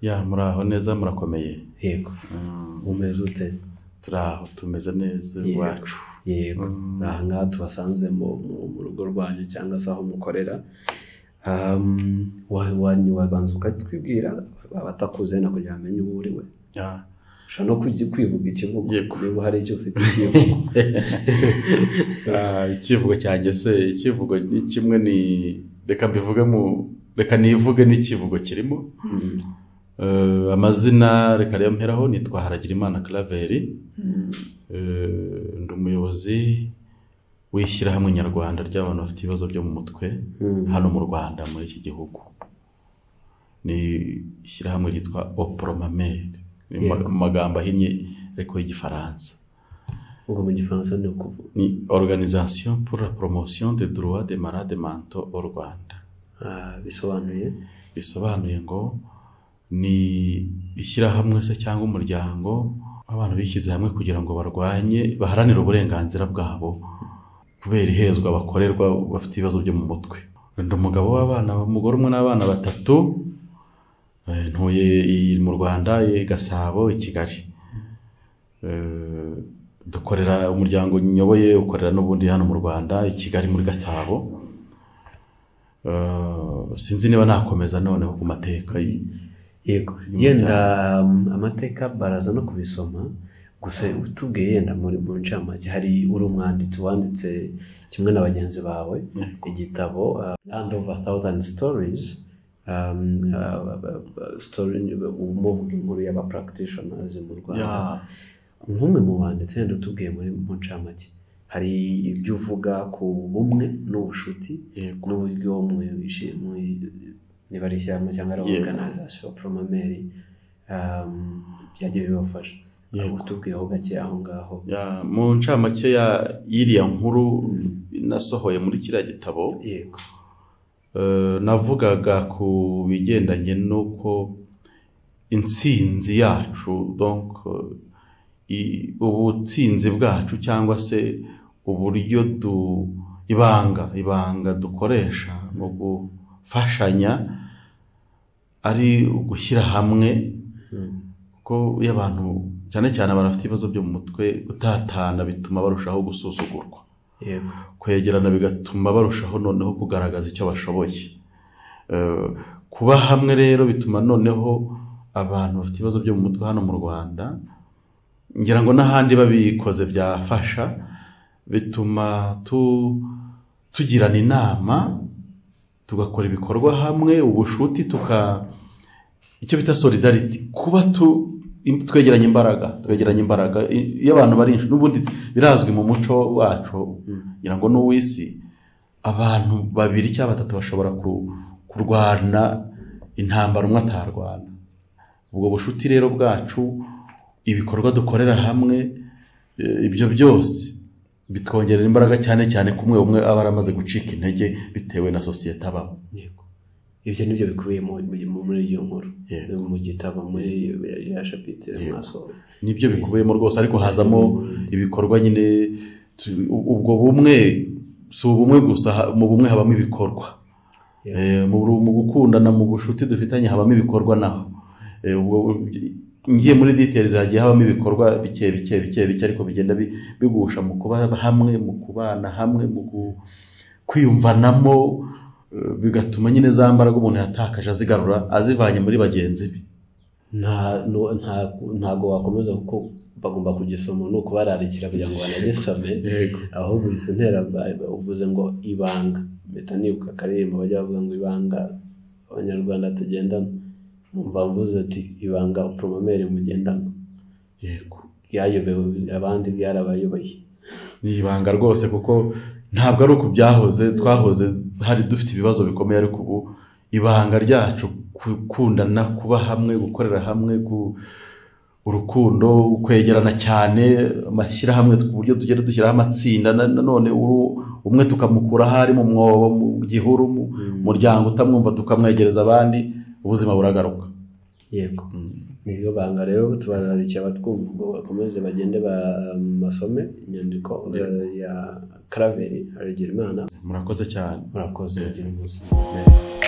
Ya muraho neza murakomeye yego umeze ute turi aho tumeze neza Yego. iwacu yego Mm. aha ngaha tubasanze mu, mu, mu rugo rwanyu cyangwa se aho mukorera Um, wa- wa- wabanza ukatwibwira abatakuze na kugira ngo bamenye uwo uri we Ya. ushobora no kugi- kwivuga ikivugo Yego. niba hari icyo ufite ikivugo Ah, icyivugo cyanjye se icyivugo ni kimwe ni reka mbivuge mu reka nivuge n'ikivugo kirimo Mm. Eh, amazina reka rero mperaho nitwa haragirimana clavery Eh, ndi umuyobozi w'ishyirahamwe nyarwanda ry'abantu bafite ibibazo byo mu mutwe Mm. hano mu rwanda muri iki gihugu ni ishyirahamwe ryitwa opromamere ni mu Yego. mu magambo ahinnye ariko y'igifaransa ubwo mu gifaransa ni ukuvuga ni organisation pour la promotion des droits des malades mentaux au rwanda Ah, bisobanuye bisobanuye ngo ni ishyirahamwe se cyangwa umuryango w'abantu bishyize hamwe kugira ngo barwanye baharanire uburenganzira bwabo kubera ihezwa bakorerwa bafite ibibazo byo mu mutwe ndi umugabo w'abana umugore umwe n'abana batatu eh, ntuye i- mu rwanda i gasabo i kigali Eh, dukorera umuryango nyoboye ukorera n'ubundi hano mu rwanda i kigali muri gasabo Eh, sinzi niba nakomeza noneho ku mateka y- yego Ni yenda um, amateka baraza no kubisoma gusa utubwiye yenda muri mu ncamake hari uri umwanditsi wanditse kimwe na bagenzi bawe igitabo uh, land of a thousand stories um, uh, uh, story umuvuga inkuru y'aba practitioners mu rwanda Ya. nk'umwe mu banditse yenda utubwiye muri mu ncamake hari ibyo uvuga ku bumwe n'ubucuti Yego. n'uburyo mwishe niba ari ishyirahamwe cyangwa ari Yego. organization promomeri byagiye bibafasha Yego. utubwireho gake aho ngaho Ya, mu ncamake ya y'iriya nkuru nasohoye muri kiriya gitabo yego eh, navugaga ku bigendanye n'uko intsinzi yacu donc eh, i- ubutsinzi bwacu cyangwa se uburyo du ibanga ibanga dukoresha mu gufashanya ari ugushyira hamwe Mm. ko iyo abantu cyane cyane abantu bafite ibibazo byo mu mutwe gutatana bituma barushaho gusuzugurwa yego kwegerana bigatuma barushaho noneho kugaragaza icyo bashoboye Eh, kuba hamwe rero bituma noneho abantu bafite ibibazo byo mu mutwe hano mu rwanda ngira ngo n'ahandi babikoze byafasha bituma tu tugirana inama tugakora ibikorwa hamwe ubushuti tuka icyo bita solidarity kuba tu im- twegeranya imbaraga twegeranya imbaraga I- iyo abantu bari inshuti n'ubundi birazwi mu muco wacu ngira ngo n'uw'isi abantu babiri cyangwa batatu bashobora ku- kurwana intambara umwe atarwana ubwo bushuti rero bwacu ibikorwa dukorera hamwe eh, ibyo byose bitwongerera imbaraga cyane cyane ko umwe umwe aba yaramaze gucika intege bitewe na sosiyete abamo yego ibyo ni byo bikubiye mu- mu- muri iyo nkuru Yego. mu gitabo muri ya shapitire Yego. mwasohoye nibyo bikubiyemo rwose ariko hazamo ibikorwa nyine tu- u- ubwo bumwe si ubumwe gusa ha- mu bumwe habamo ibikorwa Yeah. Eh, mu ru- mu gukundana mu bucuti dufitanye habamo ibikorwa naho Eh, ubwo u- ngiye muri details hagiye habamo ibikorwa bike bike bike bike ariko bigenda bi- bigusha mu kuba hamwe mu kubana hamwe mu gu- kwiyumvanamo eh, bigatuma nyine za mbaraga umuntu yatakaje azigarura azivanye muri bagenzi be nta nu- nta- ntago wakomeza kuko bagomba kugisoma ni ukubararikira kugira ngo banagisome yego ahubwo izo ntera ba- uvuze ngo ibanga mpita nibuka akaririmbo bajya bavuga ngo ibanga abanyarwanda tugendana numva mvuze ati ibanga poromomeri mugendana yego ryayobewe abandi ryarabayoboye ni ibanga rwose kuko ntabwo ari uku byahoze twahoze hari dufite ibibazo bikomeye ariko ubu ibanga ryacu gukundana kuba hamwe gukorera hamwe ku urukundo kwegerana cyane amashyirahamwe ku buryo tugenda dushyiraho amatsinda na- nanone uru- umwe tukamukuraho ari mu mwobo mu gihuru mu muryango utamwumva tukamwegereza abandi ubuzima buragaruka yego niryo banga rero tubararikiye abatwumva ngo bakomeze bagende bamasome inyandiko eh, ya karaveri haregerimana murakoze cyane murakoze bagira umunsi mwiza.